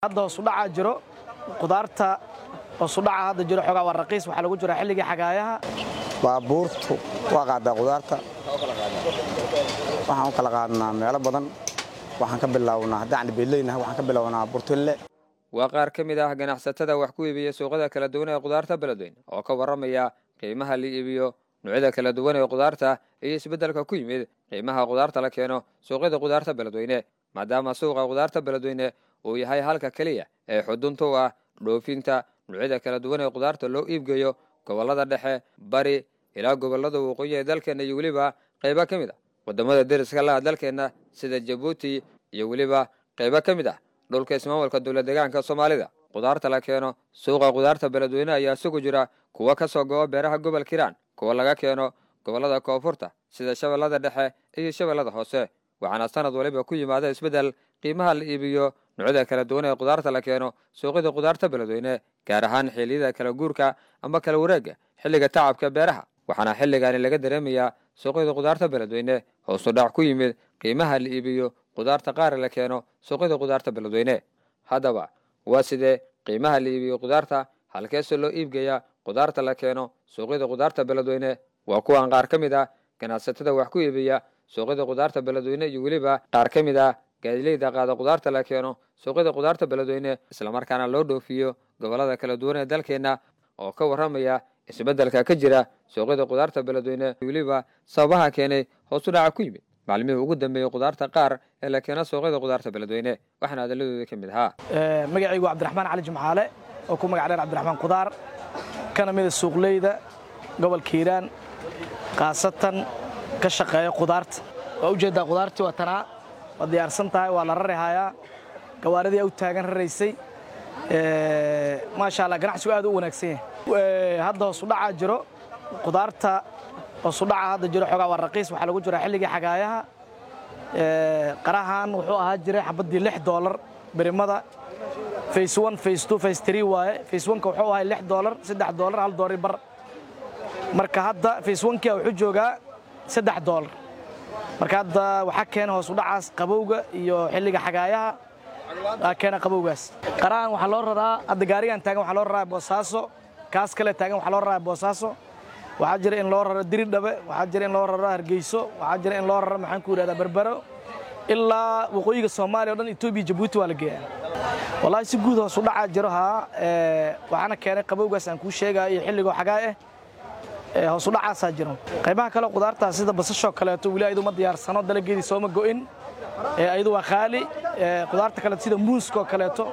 hadda hoosudhacaa jiro qudaarta hoosudhaca hadda jiro xoogaa waa raqiis waxaa lagu jiraa xilligii xagaayaha baabuurtu waa qaadaa qudaarta waxaan u kala qaadnaa meelo badan waxaan ka bilownaa haddaan beeleynahay waxaan ka bilownaa burtinle waa qaar ka mid ah ganacsatada wax ku iibiya suuqyada kala duwan ee qudaarta beledweyne oo ka warramaya qiimaha la iibiyo noocyada kala duwan ee qudaarta iyo isbeddelka ku yimid qiimaha qudaarta la keeno suuqyada qudaarta beledweyne maadaama suuqa qudaarta beledweyne uu yahay halka keliya ee xudunta u ah dhoofinta noocyada kala duwan ee qudaarta loo iibgeeyo gobollada dhexe bari ilaa gobollada waqooyi ee dalkeenna iyo weliba qaybo ka mid ah waddamada deriska laha dalkeenna sida jabuuti iyo weliba qaybo ka mid ah dhulka ismaamulka dowlad deegaanka soomaalida qudaarta la keeno suuqa qudaarta beledweyne ayaa isugu jira kuwa ka soo go'o beeraha gobolka hiiraan kuwa laga keeno gobollada koonfurta sida shabeellada dhexe iyo shabeellada hoose waxaana sanad waliba ku yimaada isbeddel qiimaha la iibiyo noocyada kala duwan ee qudaarta la keeno suuqyada qudaarta beledweyne gaar ahaan xilliyada kala guurka ama kala wareegga xilliga tacabka beeraha waxaana xilligaani laga dareemayaa suuqyada qudaarta beledweyne hoosu dhac ku yimid qiimaha la iibiyo qudaarta qaar la keeno suuqyada qudaarta beledweyne haddaba waa sidee qiimaha la iibiyo qudaarta halkeese loo iibgeeyaa qudaarta la keeno suuqyada qudaarta beledweyne waa kuwan qaar ka mid ah ganacsatada wax ku iibiya suuqyada qudaarta beledweyne iyo weliba qaar ka mid ah gaadileyda qaada qudaarta la keeno suuqyada qudaarta beledweyne islamarkaana loo dhoofiyo gobollada kala duwan ee dalkeenna oo ka warramaya isbeddelka ka jira suuqyada qudaarta beledweyne weliba sababaha keenay hoosu dhaca ku yimid maclimihii ugu dambeeyey qudaarta qaar ee la keeno suuqyada qudaarta beledweyne waxaana adaladooda ka mid ahaa magacaygu cabdiraxmaan cali jimcaale oo ku magac dheer cabdiraxmaan qudaar kana mida suuqleyda gobolka hiiraan khaasatan ka shaqeeya qudaarta waa ujeeddaa qudaartii waa tanaa waa diyaarsan tahay waa la rari hayaa gawaaridii u taagan raraysay maasha allah ganacsigu aad u wanaagsan yahay hadda hoosudhacaa jiro qudaarta hoosudhaca hadda jiro xoogaa waa raqiis waxaa lagu jiraa xilligii xagaayaha qarahan wuxuu ahaa jiray xabaddii lix doolar berimada face one face two face three waaye face oneka wuxuu ahay lix doolar saddex doolar hal doolari bar marka hadda face onkia wuxuu joogaa saddex doolar marka hadda waxaa keena hoosudhacaas qabowga iyo xilliga xagaayaha aa keena qabowgaas qarahan waxaa loo raraa hadda gaarigan taagan waxaa loo raraa boosaaso kaas kale taagan waxaa loo raraa boosaaso waxaa jira in loo raro diridhabe waxaa jira in loo raro hargeyso waxaa jira in loo raro maxaan ku yidhahdaa berbero ilaa waqooyiga soomaaliya o dhan etoobiya jabuuti waa la geeyaa wallaahi si guud hoos u dhacaa jiro haa waxaana keenay qabowgaas aan kuu sheegaya iyo xilligoo xagaa ah hoos u dhacaasaa jiro qaybaha kale qudaartaa sida basashoo kaleeto weli ayadu ma diyaarsano dalageedii sooma go'in ayadu waa qaali qudaarta kaleeto sida muuskoo kaleeto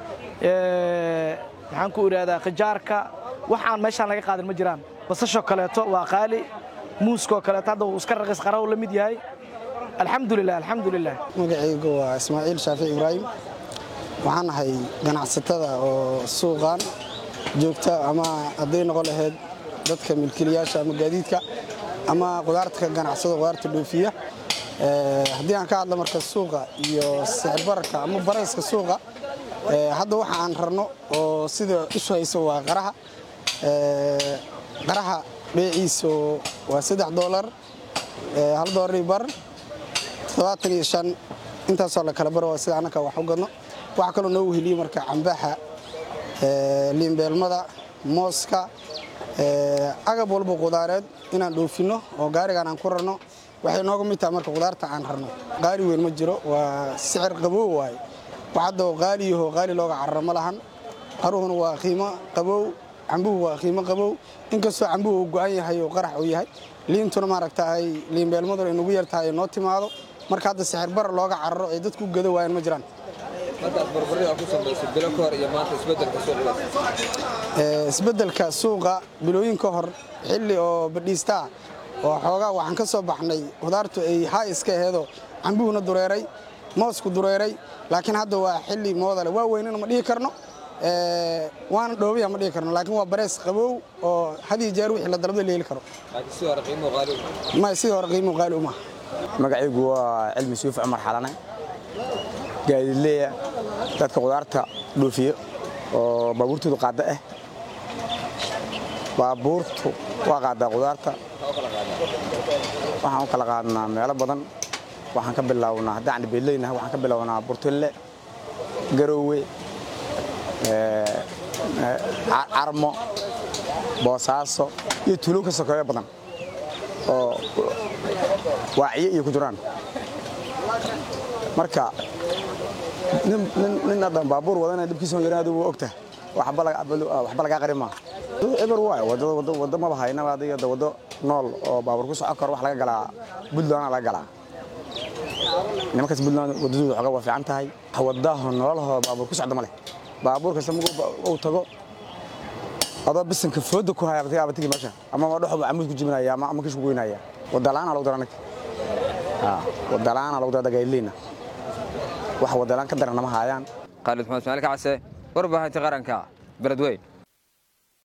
maxaan ku idhahdaa khijaarka wax aan meeshaan laga qaadin ma jiraan basashoo kaleeto waa qaali muuskoo kaleeto hadda uu iska raqiis qaraw la mid yahay alxamdulilah alxamdulilah magacaygu waa ismaaciil shaafic ibraahim waxaan ahay ganacsatada oo suuqan joogta ama hadday noqon lahayd dadka milkiilayaasha ama gaadiidka ama qudaarta ka ganacsada qudaarta dhoofiya haddii aan ka hadla marka suuqa iyo sicir bararka ama barayska suuqa hadda waxa aan rarno oo sida isu hayso waa qaraha qaraha beeciisu waa saddex doolar hal doolari bar toddobaatan iyo shan intaasoo la kala baro waa sida annaka wax u gadno waxaa kaloo noo weheliye marka cambaha liinbeelmada mooska agab walba qudaareed inaan dhoofinno oo gaarigaan aan ku rarno waxay nooga mid tahay marka qudaarta aan rarno qaali weyn ma jiro waa sicir qabow waaye wax hadda qaali yaho qaali looga cararo ma lahan qaruhuna waa qiimo qabow cambuhu waa qiimo qabow inkastoo cambuhu uu go'an yahay oo qarax uu yahay liintuna maaragtahay liinbeelmaduna inugu yar tahay noo timaado marka hadda sixir bara looga cararo ay dadku gada waayaan ma jiraan isbeddelka suuqa bilooyin ka hor xilli oo badhiistaa oo xoogaa waxaan ka soo baxnay qudaartu ay haa iska aheedoo cambuhuna dureeray moosku dureeray laakiin hadda waa xilli moodale waa weynana ma dhihi karno waana dhoobaya ma dhihi karno laakiin waa bareys qabow oo hadiyo jeer wixii la dalbada la heli karo may sidii hore qiimuhu qaali uma magacaygu waa cilmi suuf cumar xalane gaadiidleeya dadka qudaarta dhoofiyo oo baabuurtoodu qaadda ah baabuurtu waa qaaddaa qudaarta waxaan u kala qaadnaa meelo badan waxaan ka bilownaa haddaan beeleynahay waxaan ka bilownaa burtinle garoowe carmo boosaaso iyo tuulo ka sokeeyo badan oo waaciye iyo ku jiraan marka nin haddan baabuur wadana dhibkiisa yaran adigu ogtaha waxba lagaa qarin maaha eber waay waddo maba haynaba adiga waddo nool oo baabuur ku socon karo wax laga galaa buntland laga galaa nimankaas buntland waddadooda xoga waa fiican tahay waddaho nololahoo baabuur ku socda ma leh baabuur kasta markuu tago adoo bisanka fooda ku haya abatigi meesha ama dhexoba camuud ku jibinaya ama kish ku goynaya wadalaana lagu dara anaga wadalaana lagu dara dagaylina wax wadalaan ka daran nama haayaan khaalid maxamed ismaaliil kacase warbaahinta qaranka beledweyn